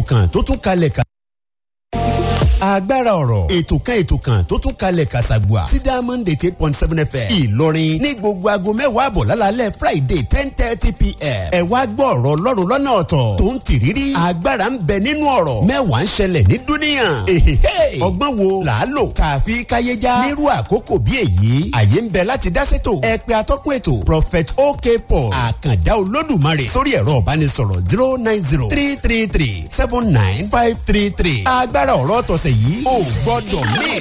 kan tó tún kalẹ̀ ká agbára ọ̀rọ̀ ètò kan ètò kan tó tún kalẹ̀ kàṣàgbà sí diamond eight eight point seven fm ìlọrin ní gbogbo aago mẹ́wàá àbọ̀ lálálẹ́ friday ten thirty pm ẹ wá gbọ́ ọ̀rọ̀ ọlọ́run lọ́nà ọ̀tọ̀ tó ń tìrírí agbára ń bẹ nínú ọ̀rọ̀ mẹ́wàá ń ṣẹlẹ̀ ní dúníyàn èhèhè ọgbọ́n wo là á lò tààfi káyéjá nírú àkókò bí èyí àyè ń bẹ láti dá sétò ẹ pè atọ́kùn ètò prophet ok paul àkàndá olódùmarè sórí ẹ̀rọ ìbánisọ̀rọ̀ zero nine zero three three three seven nine five three three agbára ọ̀rọ̀ tọ̀sẹ̀ yìí ò gbọ́dọ̀ mí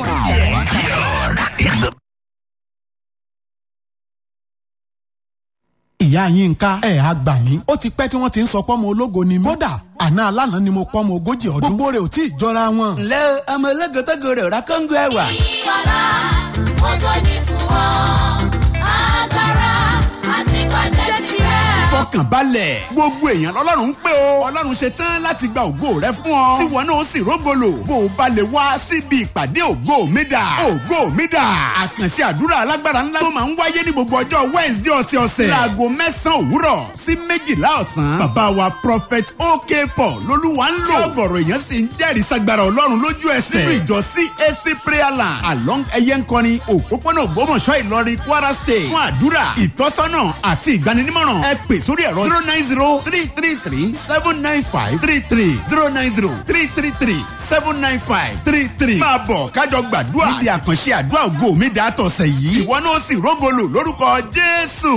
ìyá yínká ẹ̀ á gbà mí. ó ti pẹ́ tí wọ́n ti ń sọ pọ́mọ ológo ni mí. kódà àná alánà ni mo pọ́mọ ogójì ọdún. gbogbo rẹ̀ ò tí ì jọra wọn. ǹlẹ́ ọmọ ológótógó rẹ̀ ọ̀rá kóńgó ẹ̀wà. Ìyọ̀lá ògo ni fún ọ, agbára àti pàjẹ́ tirẹ̀. fọkàn balẹ̀ gbogbo èèyàn lọ́lọ́run ń pè ó ọlọ́run ṣe tán láti gba ògo rẹ fún ọ tí wọn náà sì rógolo bó o bá lè wá síbi ìpàdé ògo mi dà ògo mi dà àkànṣe àdúrà alágbára ńlá tó máa ń wáyé ní gbogbo ọjọ́ wednesday ọ̀sẹ̀ọ̀sẹ̀ láago mẹ́sàn-án òwúrọ̀ sí méjìlá ọ̀sán bàbá wa prophet ok paul lolúwa ń lò ọgọ̀rọ̀ èèyàn sì ń jẹ́rìí sagbára ọlọ́run lójú ẹsẹ̀ nínú ìjọ cac prayer land along ẹyẹnkọrin òpópónà ògbómọ̀ṣọ́ ìlọrin kwara state fún àdúrà ìtọ́sọ́nà àti ìgbaninímọ̀ràn ẹ pè sórí ẹ̀rọ zero nine zero three three three seven nine five three three zero nine zero three three three seven nine five three three. máa bọ̀ kájọ gbàdúrà níbi àkànṣe àdúrà ògo mi dà tọ̀sẹ̀ yìí ìwọ náà sì rógolo lórúkọ jésù.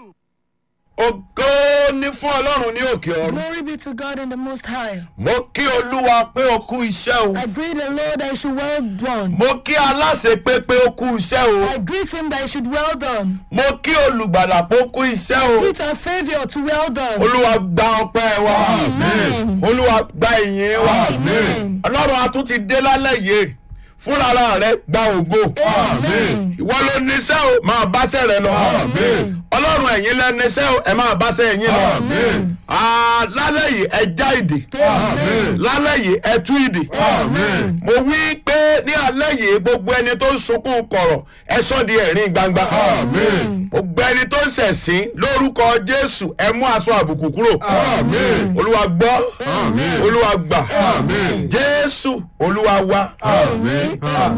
ògo ní fún ọlọ́run ní òkè ọ̀run. Glory be to God in the Most High. mo kí olúwa pé o kú iṣẹ́ o. I greet the Lord that you should well done. mo kí aláṣẹ pé pé o kú iṣẹ́ o. I greet him that you should well done. mo kí olùgbàlà pé o kú iṣẹ́ o. Greet our Savior to well done. olúwa gba ọpẹ́ wa. Amen. olúwa gba ìyìn wa. Amen. ọlọ́run a tún ti dé lálẹ́ yìí fúnra rẹ gba ògo. Amen. ìwọ ló níṣẹ́ o máa báṣẹ́ rẹ lọ. ọlọ́run ẹ̀yin lẹ níṣẹ́ o ẹ máa báṣẹ́ ẹ̀yin lọ. Ah, lálẹ́ yìí ẹ já ìdè. lálẹ́ yìí ẹ tú ìdè. mo wí pé ní alẹ́ yìí gbogbo ẹni tó ń sunkún kọ̀rọ̀ ẹ sọ di ẹ̀rín gbangba. gbogbo ẹni tó ń ṣẹ̀sín lórúkọ jésù ẹ mú aṣọ àbùkù kúrò. olúwa gbọ́ olúwa gbà jésù olúwa wá. Amen.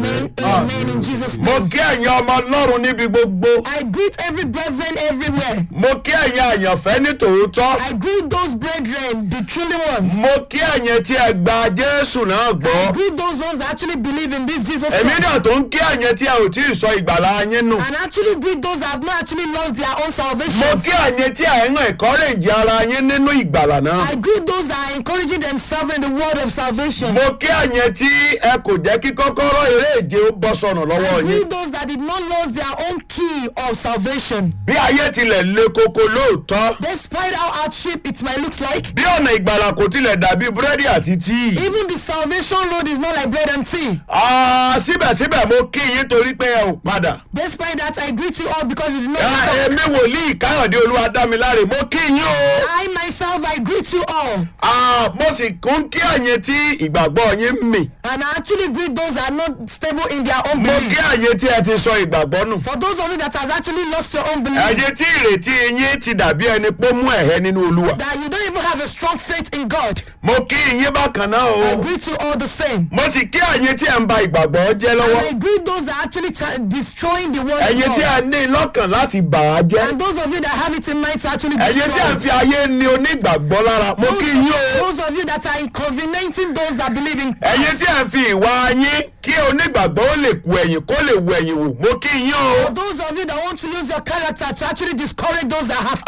Amen. In Jesus' mo name. kí ẹ̀yin ọmọ ọlọ́run níbi gbogbo. I greet every brethren everywhere. mo kí ẹ̀yin àyànfẹ́ ní tòótọ́. I greet those brethren, the truly ones. mo kí ẹ̀yin tí ẹ gba jésù náà I gbọ́. greet those ones that actually believe in this Jesus èmi Christ. náà tó ń kí ẹ̀yin tí ẹ ò tí ì sọ ìgbàlá yín nù. And actually greet those that have not actually lost their own mo salvation. kí ẹ̀yin tí ẹ ń encourage ara yín nínú ìgbàlá náà. I greet those that are encouraging themselves in the word of salvation. mo kí ẹ̀yin tí ẹ kò jẹ́ kí kọ́kọ́rọ́ eré ìje ó bọ́ sọnù lọ́wọ́ I yín. greet those that did not lose their own key of salvation. bí ayé tilẹ̀ le koko lóòótọ́. Despite how hardship it might look like, bí ọ̀nà ìgbàlá kò tilẹ̀ dàbí búrẹ́dì àti tíì. even the salvation road is not like bread and tea. Ah, síbẹ̀síbẹ̀ mo kí yín torí pé ẹ ò padà. Despite that, I greet you all because you did not Ah, give up. èmi wòlíì káyọ̀dé olúwadámiláre mo kí yín o. I myself, I greet you all. Ah, mo sì kún kí ẹ̀yin tí ìgbàgbọ́ yín mì. And I actually greet those that are not stable in their own mo kí belief. ẹ̀yin tí ẹ ti sọ ìgbàgbọ́ nù. For those of you that has actually lost your own belief, ẹ̀yin tí ìrètí yín ti dàbí ẹni pé ó mú ẹ̀hẹ́ nínú olúwa. that you don't even have a strong faith in God, mo kí yín bákan náà I o. greet you all the same. mo sì kí ẹ̀yin tí ẹ ń ba ìgbàgbọ́ jẹ́ And lọ́wọ́. I greet those that are actually t- destroying the word of ẹ̀yin tí ẹ God. ní lọ́kàn láti bà á jẹ́. And those of you that have it in mind to actually ẹ̀yin tí ẹ destroy fi it. ayé ní onígbàgbọ́ lára mo kí yín o. Those of you that are inconveniencing those that believe in ẹ̀yin tí ẹ fi ìwà yín kí onígbàgbọ́ ó lè kú ẹ̀yìn kó lè wù ẹ̀yìn wò mo kí yín o. For those of you that want to use your character to actually discourage those that have.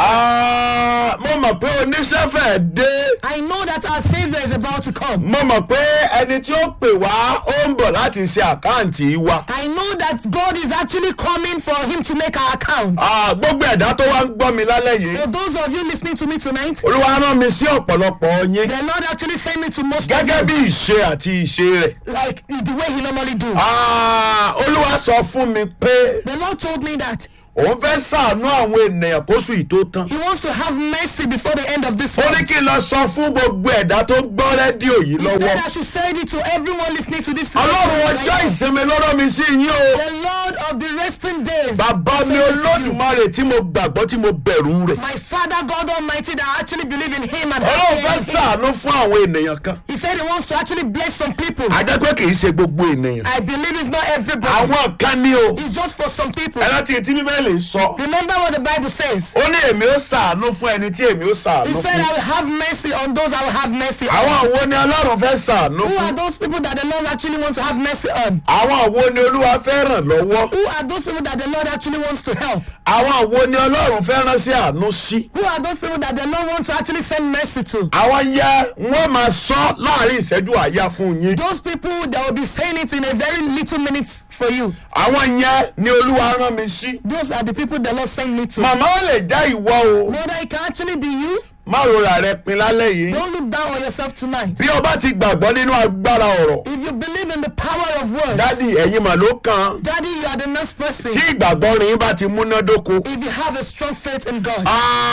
Ah, mo mọ̀ pé oníṣẹ́ fẹ́ dé. I know that our Savior is about to come. mo mọ̀ pé ẹni tí ó pè wá ó ń bọ̀ láti ṣe àkáǹtì wa. I know that God is actually coming for Him to make our account. Ah, gbogbo ẹ̀dá tó wá ń gbọ́ mi lálẹ́ yìí. For those of you listening to me tonight, olúwa rán mi sí ọ̀pọ̀lọpọ̀ yín. the Lord actually sent me to most of gẹ́gẹ́ you, bí ìṣe àti ìṣe rẹ̀. like the way He normally do. Ah, olúwa sọ fún mi pé The Lord told me that òun fẹ́ sàánú àwọn ènìyàn kóṣù yìí tó tán. He wants to have mercy before the end of this ó ní month. kí n lọ sọ fún gbogbo ẹ̀dá tó ń gbọ́ rédíò yìí He said lọ́wọ́. I should say it to everyone listening to this. ọlọ́run right ọjọ́ now. ìsinmi lọ́rọ́ mi sí yín o. The Lord of the resting days. bàbá mi said it to you. olódùmarè tí mo gbàgbọ́ tí mo bẹ̀rù rẹ̀. My Father God Almighty that I actually believe in Him and ọlọ́run fẹ́ have faith in Him. sàánú fún àwọn ènìyàn kan. He said He wants to actually bless some people. ajẹ́ pé kì í ṣe gbogbo ènìyàn. I believe it's not everybody. àwọn kan ní o. It's just for some people. ẹ láti tí bíbélì sọ. Remember what the Bible says. ó ní èmi ó sàánú fún ẹni tí èmi ó He sàánú said, I fún. will have mercy on those I will have mercy on. àwọn wo ni ọlọ́run fẹ́ sàánú Who are fún. those people that the Lord actually wants to have mercy on? àwọn wo ni olúwa fẹ́ ràn lọ́wọ́. Who are those people that the Lord actually wants to help? àwọn wo ni ọlọ́run fẹ́ rán sí àánú sí. Who are those people that the Lord wants to actually send mercy to? àwọn yẹ wọ́n máa sọ láàrin ìṣẹ́jú àyà fún yín. Those people that will be saying it in a very little minute for you. àwọn yẹn ni olúwa rán mi sí. Those are the people the Lord sent me to. màmá ó lè já ìwọ o. Mother, it can actually be you. má rora rẹ pin lálẹ́ yìí. Don't look down on yourself tonight. bí o bá ti gbàgbọ́ nínú agbára ọ̀rọ̀. If you believe in the power of words, dádì ẹ̀yin mà ló kàn. Daddy, you are the next person. tí ìgbàgbọ́ rìn bá ti múnádóko. If you have a strong faith in God.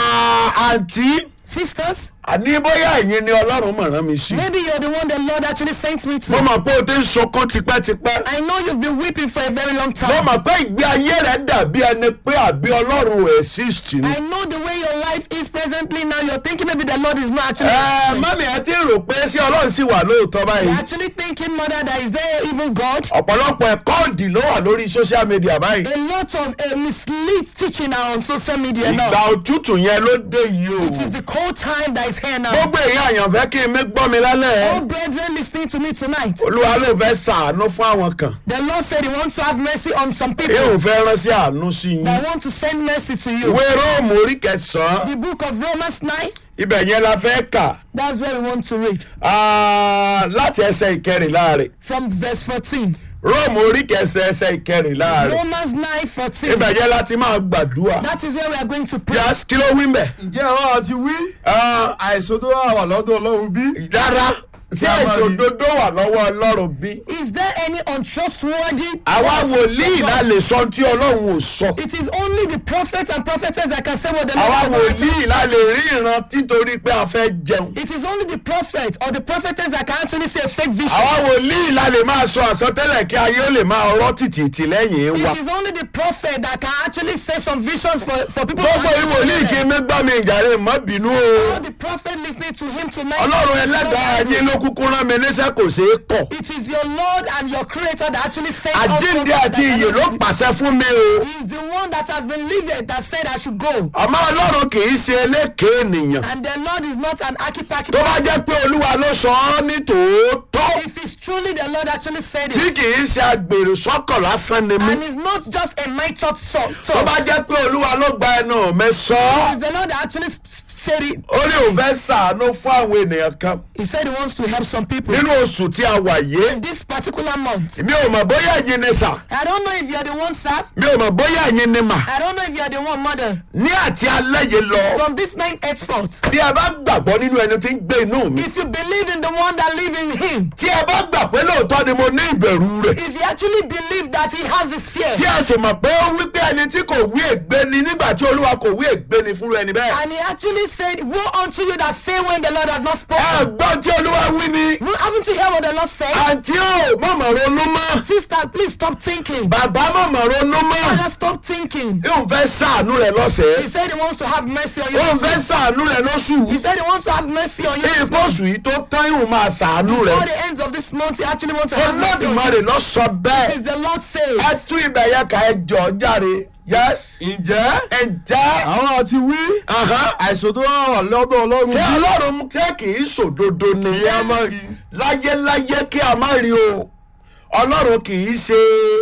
Ah, àǹtí Sisters, àní bóyá ẹ̀yin ni ọlọ́run mọ̀ rán mi sí. maybe you're the one the Lord actually sent me mo to. mọ̀ pé o ti ń sunkún tipẹ́tipẹ́. I know you've been weeping for a very long mo time. mọ̀ pé ìgbé ayé rẹ̀ dàbí ẹni pé àbí ọlọ́run ò exist ni. I know the way your life is presently now. You're thinking maybe the Lord is not actually. ẹ existing. mọ́mí ẹ ti rò pé sí ọlọ́run sì wà lóòótọ́ You're báyìí. actually thinking, mother, that is there even God? ọ̀pọ̀lọpọ̀ ẹ̀kọ́ òdì ló wà lórí social media báyìí. A lot of uh, mislead teaching now on social media ìgbà now. òtútù yẹn ló dé yìí It is o. the cold time that is here now. gbogbo èèyàn àyànfẹ́ kí n mi gbọ́ mi lálẹ́. All brethren listening to me tonight, olúwa ló fẹ́ sàánú fún àwọn kan. the Lord said He wants to have mercy on some people yóò fẹ́ rán sí àánú sí yín. that want to send mercy to you. ìwé róòmù orí kẹsàn-án The book of Romans 9, ibẹ̀ yẹn la fẹ́ kà that's where we want to read Ah, láti ẹsẹ̀ ìkẹrìnlá rẹ̀. from verse 14. róòmù orí kẹsàn ẹsẹ̀ ìkẹrìnlá rẹ̀. Romans 9 14. ibẹ̀ yẹn láti máa gbàdúrà. That is where we are going to pray. yas kí ló wí mẹ́. ǹjẹ́ ọ̀rọ̀ àti wí Ah, àìsàn tó wà wà lọ́dọ̀ ọlọ́run bí. rárá tí àìsàn òdodo wà lọ́wọ́ ọlọ́run bí. Is there any untrustworthy? àwa words wòlíì from la God? lè sọ tí ọlọ́run ò sọ. It is only the prophets and prophetess that can say what the Lord àwa has not actually wòlíì la lè rí ìran títorí pé a fẹ́ jẹun. It is only the prophet or the prophetess that can actually say fake visions. àwa wòlíì la lè máa sọ àsọtẹ́lẹ̀ kí ayé ó lè máa rọ́ tìtìtì lẹ́yìn wa. It is only the prophet that can actually say some visions for, for people gbogbo actually ìwòlíì kí believe. mi gbọ́ mi ìjàre mọ́ bínú o. All the prophet listening to him tonight. ọlọ́run ẹlẹ́dàá ayé ló kúkú rán mi níṣẹ́ kò ṣeé kọ̀. It is your Lord and your creator that actually sent us àjíǹde prophets àti that ìyè ló cannot- pàṣẹ fún mi o. He is the one that has been living that said I should go. àmọ́ ọlọ́run kì í ṣe eléke ènìyàn. And the Lord is not an archipaki. tó bá jẹ́ pé olúwa ló sọ ọ́ ní tòótọ́ If it's truly the Lord actually said tí it, kì í ṣe agbèrò sọ́kọ̀ lásán ni mí. and it's not just a method so, so tó bá jẹ́ pé olúwa ló gba ẹnu mi sọ ọ́. it's the Lord that actually s- s- said it. ó ní òun fẹ́ sàánú fún àwọn ènìyàn kan He said he wants to help some people. nínú oṣù tí a wà yé. This particular month. mi ò mọ̀ bóyá ẹ̀yin ni sà I don't know if you're the one, sir. mi ò mọ̀ bóyá ẹ̀yin ni mà. I don't know if you're the one, mother. ní àti alẹ́ yìí lọ From this night henceforth, bí ẹ bá gbàgbọ́ nínú ẹni tí ń gbé inú mi. if you believe in the one that lives in him, tí ẹ bá gbà pé lóòótọ́ ni mo ní ìbẹ̀rù rẹ̀. if you actually believe that he has this fear, tí a sì mọ̀ pé ó wí pé ẹni tí kò wí ègbé ni nígbà tí olúwa kò wí ègbé ni fúnra ẹni bẹ́ẹ̀. and he actually said, Woe unto you that say when the Lord has not ẹ spoken. gbọ́ tí olúwa wí ni. Well, Haven't you heard what the Lord said? àǹtí ò mọ̀mọ̀ ronú mọ́. Sister, please stop thinking. bàbá mọ̀mọ̀ ronú mọ́. Father, stop thinking. yóò fẹ́ sàánú rẹ̀ He lọ́sẹ̀ẹ́. said he wants to have mercy on you. yóò this fẹ́ week. sàánú rẹ̀ lóṣù. He said he wants to have mercy on you. ní this month. ìpọ́sù yìí tó tán yóò máa sàánú rẹ̀. Before the end of this month, he actually wants to have mercy on olódùmarè you. lọ sọ It bẹ́ẹ̀. is the Lord ẹ says. tún ibẹ̀ yẹn ká ẹ jọ járe. yes. ǹjẹ́ ǹjẹ́. àwọn àti wí Ahán. àìsàn tó wà lọ́dọ̀ ọlọ́run ṣé bí. ọlọ́run ṣé kì í sòdodo ni Kí a má rí. láyéláyé kí a má rí o ọlọ́run kì í ṣe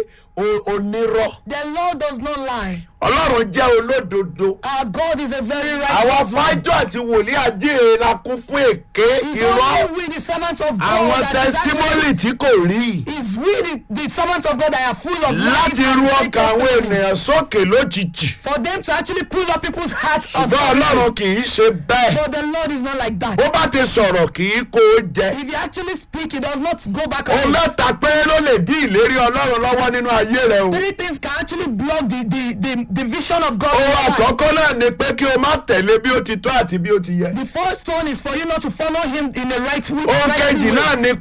o- onírọ́ The Lord does not lie. ọlọ́run jẹ́ olódodo Our God is a very àwọn righteous one. fájọ́ àti wòlíì ajíhìn la kún fún èké He's irọ́ only with the servants of àwọn God that is actually tẹsítímọ́lì tí kò rí is with the, the servants of God that are full of lies láti and ru fake ọkàn àwọn testimonies. ènìyàn sókè lójijì For them to actually pull up people's hearts on ṣùgbọ́n ọlọ́run kì í ṣe bẹ́ẹ̀ But the Lord is not like that. bó bá ti sọ̀rọ̀ kì í kó o jẹ If you actually speak, he does not go back òun on it. mẹ́ta péré ló lè dín ìlérí ọlọ́run lọ́wọ́ nínú ayé rẹ o. Three things can actually block the, the, the, the vision of God. in ohun your life. àkọ́kọ́ náà ni pé kí o má tẹ̀lé bí ó ti tọ́ àti bí ó ti yẹ. The first one is for you not to follow him in the right way. ohun right kejì way. náà ni